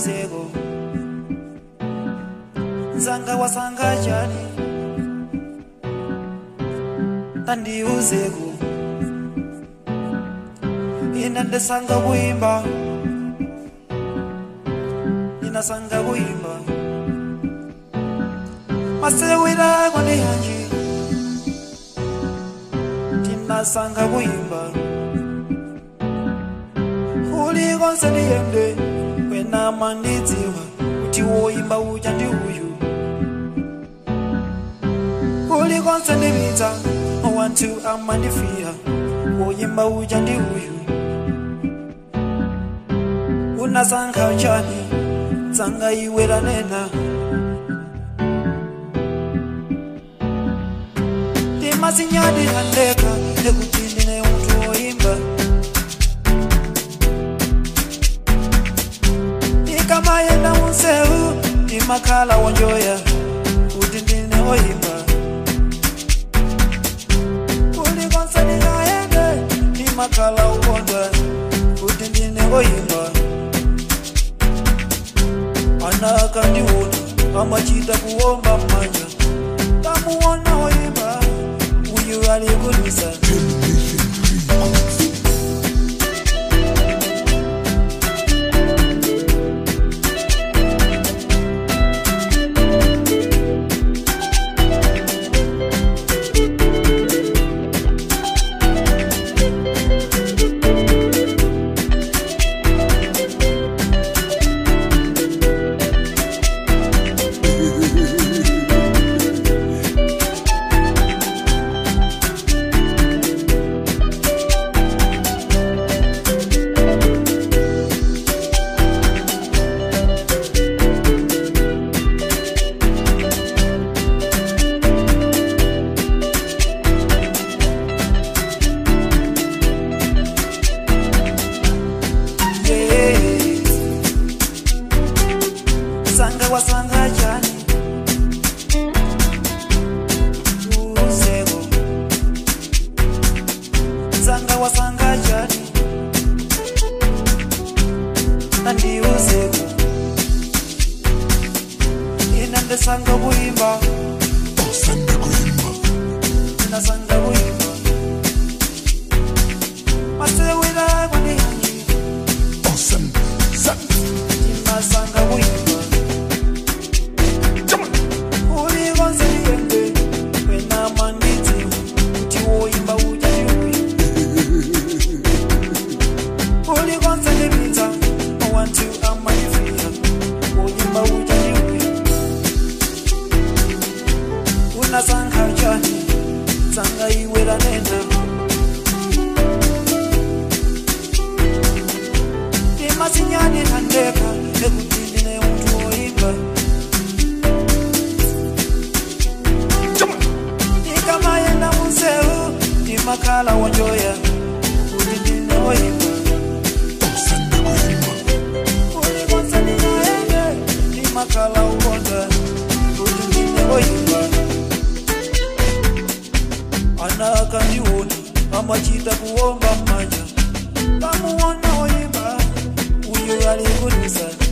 ndiuzeko nzanga wasanga chani tandiuzeko ina ndesanga kuimba inasanga kuimba masewera kwandi hanji tinasanga kuimba uli konse ndiyende wena mandidziwa kuti woimba uja ndi uyu uli konse ndipita wantu amandifiya woimba uja ndi uyu unasankha chani tsanga iwe lanena timasinyadi andeka ekuti ndine munthu woimba ikamayenda munsewu timakhala wonjoya kuti ndine woimba kulikonse ndingayende timakhala ukondwa kuti ndine woimba ana akandiona amachita kuomba mmanja tamuona woimba uyu alikulisa sanga wasanga chani uzeko sanga wasanga chani andiuzeko ina ndesanga kuimba osanda kuimba inasanga kuimba masewera kwandihanyi osanda sanda inasanga kuimba Come on. ulikonse ndiyende wena mandidzi kuti woimba uja ndiuyu ulikonse ndipita wantu amanifiya woimba uja ndiuyu unasankha chani tsanga iwe lanena timasinyani tandeka ekuti ndine munthu woimba Come on. ikamayenda munsewu timakhala wonjoya kuti ndine woimba osanda kuimba ulikonse ndingayende timakhala ukonda kuti ndine woimba ana akandiona amachita kuomba mmanja tamuona woimba uyu alikulisa